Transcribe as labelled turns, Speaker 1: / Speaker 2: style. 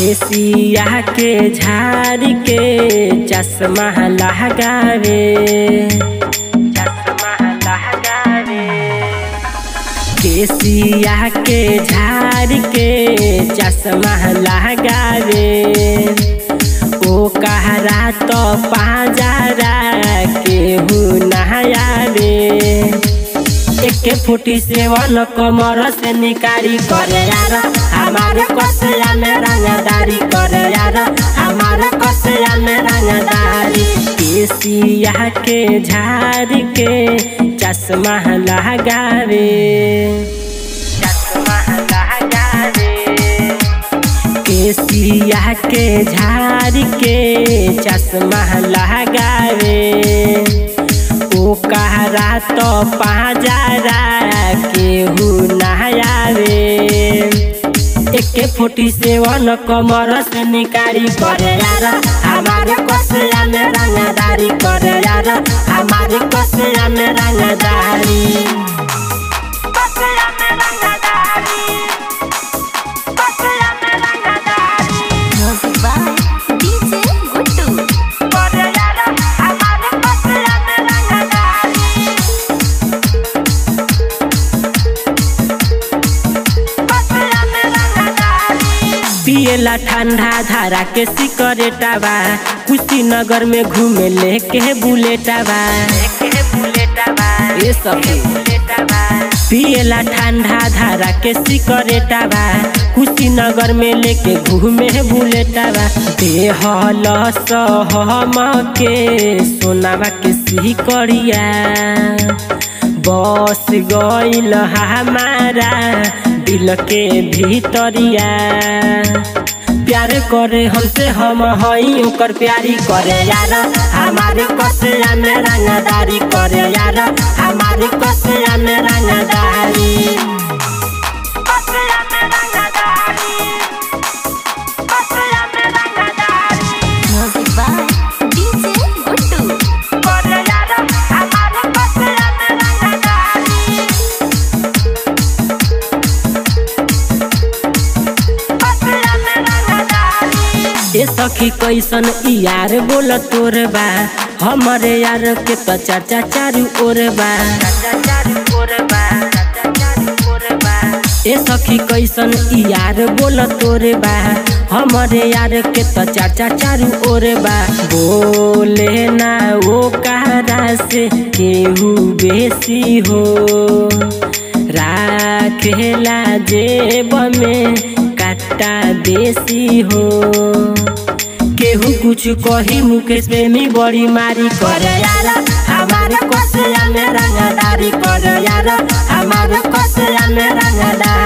Speaker 1: केसिया के झाड़ के चश्मा लगावे चश्मा लगावे केसिया के झाड़ के चश्मा लगावे ओ कहरा तो पाजारा केहू नहायावे एके फुटी सेवन कमर से निकारी करे यार हमारे कसया में रंगदारी करे यार हमारे कसया में रंगदारी केसिया के झाड़ के चश्मा लगावे चश्मा लगावे केसिया के झाड़ के चश्मा लगावे ओ कहरा तो पाजारा केहू नहायावे एके फोटी सेवन कमर से निकारी करे यार हमारे कसया में रंगदारी करे यार हमारे कसया में रंगदारी कसया में रंगदारी कसया में रंगदारी
Speaker 2: Music by DJ Guttu.
Speaker 1: करे यार हमारे कसया में रंगदारी पियला ठंडा धारा के सिकरेटावा कुशीनगर में घूमे लेके बुलेटावा ये सब पियला ठंडा धारा के सिकरेटावा कुशीनगर में लेके घूमे बुलेटावा देहल सहम के सोनावा के सिकरिया बस गईल हमारा दिल के भीतरिया प्यार करे हमसे हम हई ओकर प्यारी करे यार हमारे कसया में रंगदारी करे यार हमारे कसया में रंगदारी कसया में रंगदारी कसया में रंगदारी
Speaker 2: Music by DJ Guttu.
Speaker 1: करे यार हमारे कसया में रंगदारी ए सखी कैसन यार बोल तोर बा हमरे यार के तो चाचा चारू ओर बा ए सखी कैसन यार बोल तोरे बा हमरे यार के तो चाचा चारू ओर बा बोले ना वो कहरा से केहू बेसी हो राखेला जेब में काटा देसी हो केहू कुछ कही मुकेश प्रेमी बड़ी मारी करे यार हमारे कसया में रंगदारी करे यार हमारे कसया में रंगदारी